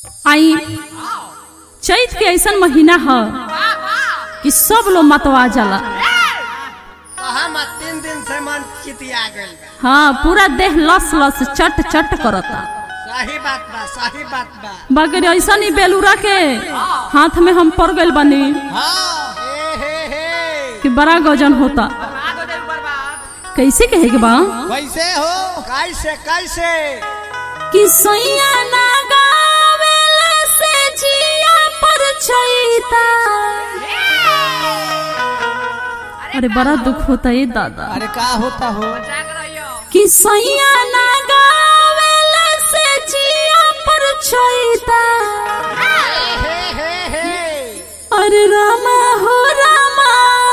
आई चैत के ऐसन महीना ह कि सब लोग मतवा जाला हम तीन दिन से मन चितिया गइल बा हाँ पूरा देह लस लस चट चट करता सही बात बा सही बात बा बगैर ऐसा ही बेलूरा के हाथ में हम पड़ गइल बनी हाँ हे हे हे कि बड़ा गजन होता कैसे कहे के बा कैसे हो कैसे कैसे कि सैया ना गावेला से जिया पर छैता अरे बड़ा दुख होता है दादा अरे का होता हो कि सैया ना गावेला से जिया पर छैता हे हे हे अरे रामा हो रामा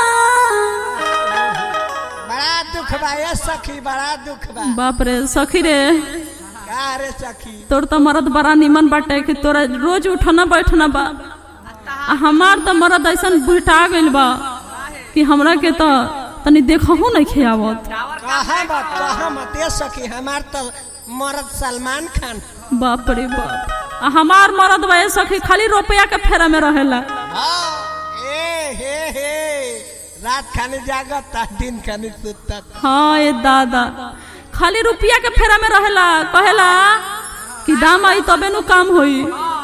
बड़ा दुख बा ये सखी बड़ा दुख बा बाप रे सखी रे का रे सखी तोर तो मरद बड़ा निमन बाटे कि तोरा रोज उठना बैठना बा आ हमार तो मरद ऐसन बुटा गइल बा कि हमरा के तो तनी देखहू नहीं खियावत कहा बात कहा मत ये सखी हमार तो मर्द सलमान खान बाप रे बाप आ हमार मरद बा ऐसा कि खाली रुपया के फेरा में रहेला हाँ ए हे हे रात खाने जागता दिन खाने सुतता हाँ ये दादा खाली रुपया के फेरा में रहेला कहेला कि दाम आई तबे नु काम होई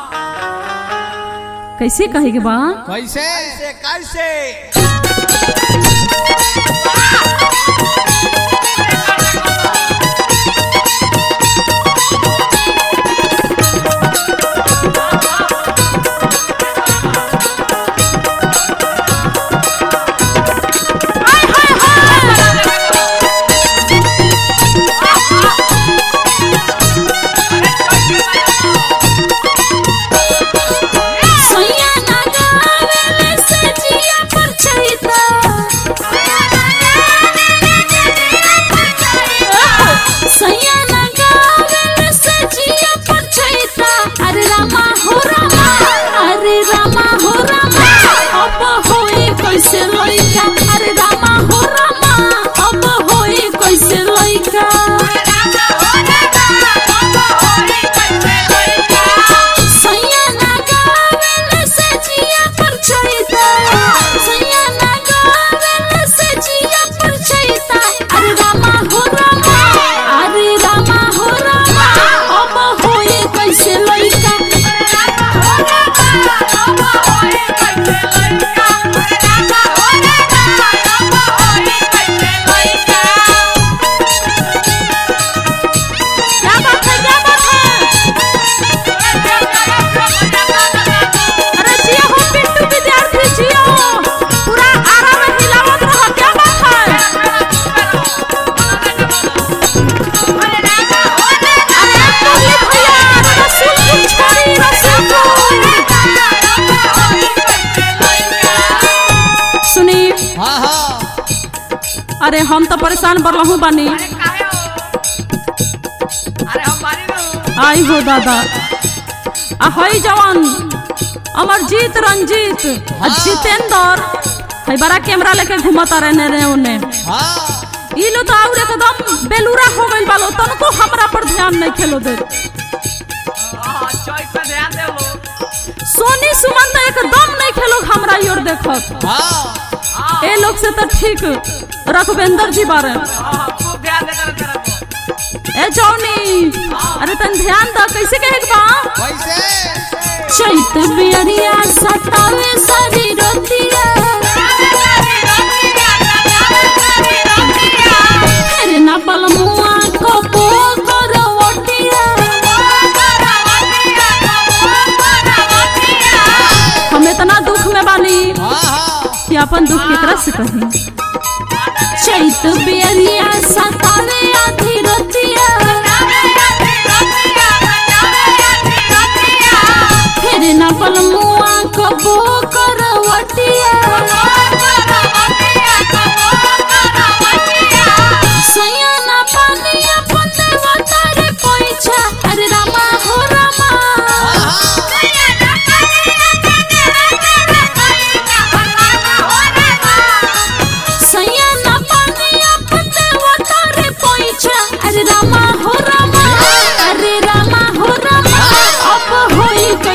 कैसे कहे के बा कैसे कैसे कैसे सैया ना गावेले से जिया पर छैता सैया ना गावेले से जिया पर छैता अरे रामा हो रामा अरे रामा हो रामा अब होई कैसे लइका अरे रामा हो रामा अब होई कैसे लइका सैया ना गावेले से जिया पर छैता सैया ना गावेले से जिया पर छैता अरे रामा हो रामा अरे रामा हो रामा अब होई कैसे लइका क्या बात है क्या बात है अरे जियो हो पिंटू विद्यार्थी जियो पूरा आरा में हिलावत रहो क्या बात है अरे मुरली भैया रसूलपुर छोड़ी रसूलपुर सुनी हाँ हाँ अरे हम तो परेशान बरलहू बानी आई हो दादा आ हई जवान अमरजीत रंजीत आ जितेंद्र हई बड़ा कैमरा लेके घुमता रहने रे उन्हें हाँ ई लो तो और एकदम बेलूरा हो गइल बालो तनको हमरा पर ध्यान नहीं खेलो दे सोनी सुमन तो एकदम नहीं खेलो हमरा योर देखत हाँ ए लोग से तो ठीक रघुवेंद्र जी बारे ए जौनी अरे तन ध्यान द कैसे कहे के बा कैसे चैत बियरिया सतावे सारी रोतिया फिर न बलमुआ को बो करो ओटिया हम इतना दुख में बानी हाँ हाँ कि अपन दुख केकरा से कही चैत बियरिया सतावे आधी रोतिया फिर न बलमुआ को बो करो ओटिया सैया ना पानी अपन देवतारे पोइछा अरे रामा हो रामा सैया ना पानी अपन देवतारे पोइछा अरे रामा हो रामा अरे रामा हो रामा अब होई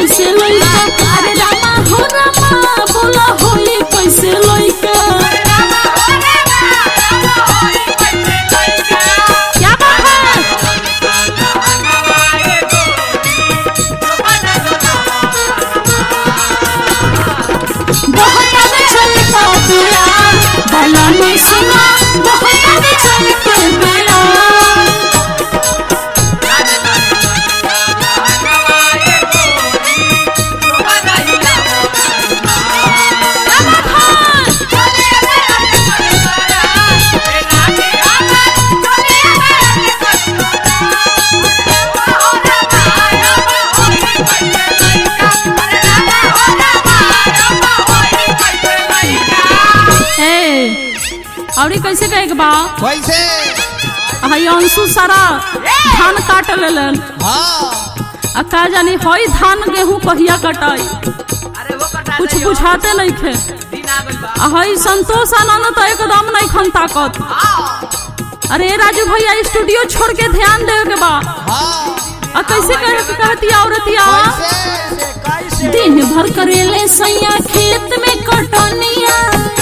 और कैसे कहे के बा कैसे हई अंशु सारा धान काट लेलन हाँ आ का जानी हई धान गेहूं कहिया कटाई कुछ बुझाते नहीं खे आ हई संतोष आनंद तो एकदम नहीं खन ताकत अरे राजू भैया स्टूडियो छोड़ के ध्यान दे के बा हाँ आ कैसे कहे के कहती औरतिया कैसे कैसे दिन भर करेले सैया खेत में कटनिया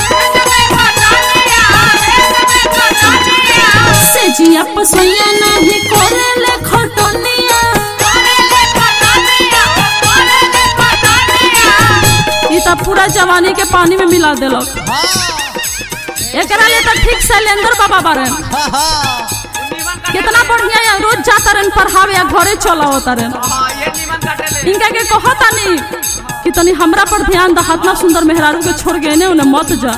से जिया पसैया नहीं करेले खटनिया ई त पूरा जवानी के पानी में मिला देलक हाँ एकरा लिए तो ठीक शैलेंद्र बाबा बारन हाँ हाँ कितना बढ़िया है रोज जाता रहन पढ़ावे या घरे चला होता रहन इनका के कहता नहीं कि तनी हमरा पर ध्यान द हाथ ना सुंदर मेहरारू के छोड़ गए ने उन्हें मत जा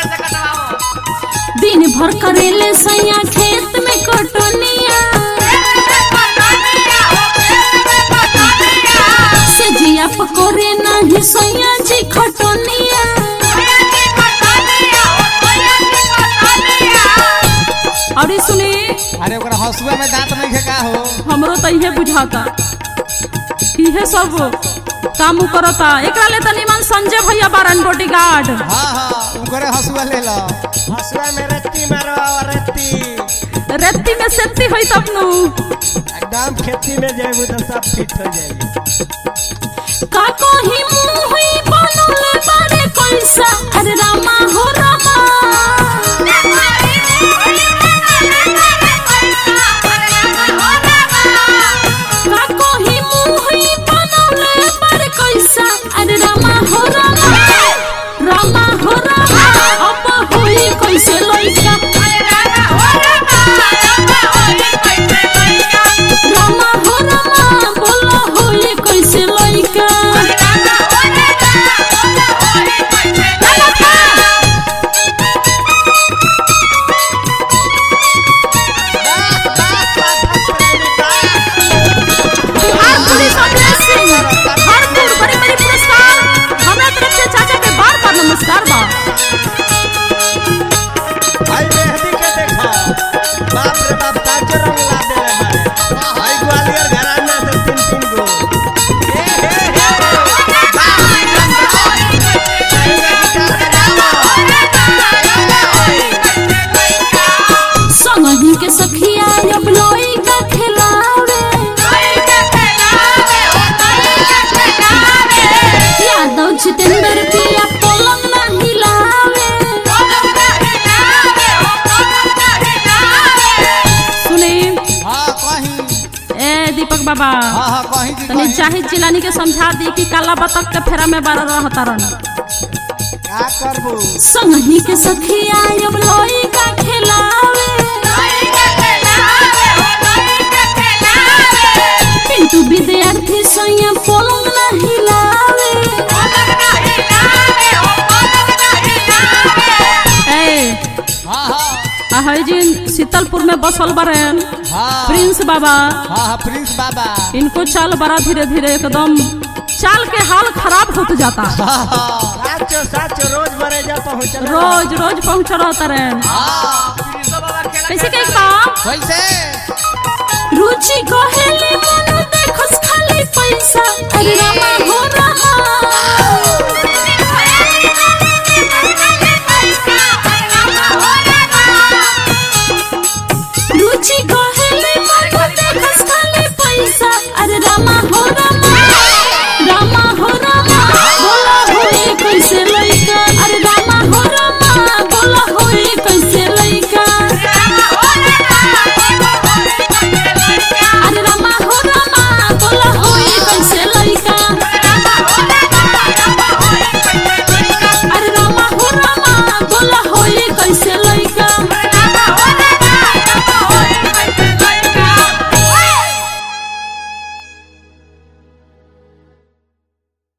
दिन भर करेले सैया खेत में कटनिया से जिया पकोरे नहीं सैया जी खटनिया और ई सुनी अरे ओकरा हंसुआ में दांत नहीं है का हो हमरो तो इहे बुझाता इहे सब काम उ करता एकरा ले तनी मन संजय भैया बारन बॉडीगार्ड हाँ हाँ ओकरे हंसुआ ले लो हंसुआ में रत्ती मारो रत्ती रेती में सेती होई तब नु एकदम खेती में जाएगी तो सब फिट हो जाएगी का कोही मुंह हुई बनले बारे कैसा अरे रामा हो रामा का कोही मुंह हुई बनले बारे कैसा अरे रामा हो रामा रामा हो रामा अब होई कैसे लइका रामा हो रामा बोला होई कैसे लइका बिहार पुलिस अग्रेस सिंह हरपुर बड़ी बड़ी पुरस्कार हमरा तरफ से चाचा के बार बार नमस्कार बा भाई मेहंदी के देखो बाप रे बाप ताजे रंग ला दे रे मारे भाई ग्वालियर घराना से तीन तीन गो ए हे हे संगही के सखिया अब लोई का खिलावे यादव जितेंद्र पिया पलंग ना हिलावे सुनी हाँ कहीं ए दीपक बाबा हाँ हाँ कहीं की तनी कहीं जाहिद जिलानी के समझा दी कि काला बतख के फेरा में बारह रहता रहना का करबू संगही के सखिया अब लोई का खिलावे पिंटू विद्यार्थी सैया पलंग ना हिलावे ए हाँ हाँ आहै जिन शीतलपुर में बसल बरन हाँ प्रिंस बाबा हाँ हाँ प्रिंस बाबा इनको चाल बड़ा धीरे धीरे एकदम चाल के हाल खराब होत जाता हाँ हाँ साचो साचो रोज बरे जा पहुँच रोज रोज पहुंच रहता रहन हाँ कैसे कही बा कैसे रुचि कहेले मन देखस खाली पैसा अरे रामा हो रहा रुचि कहेले मन देखस खाली पैसा अरे रामा हो रामा रामा हो रामा बोला होई कैसे लइका अरे रामा हो रामा बोला होई कैसे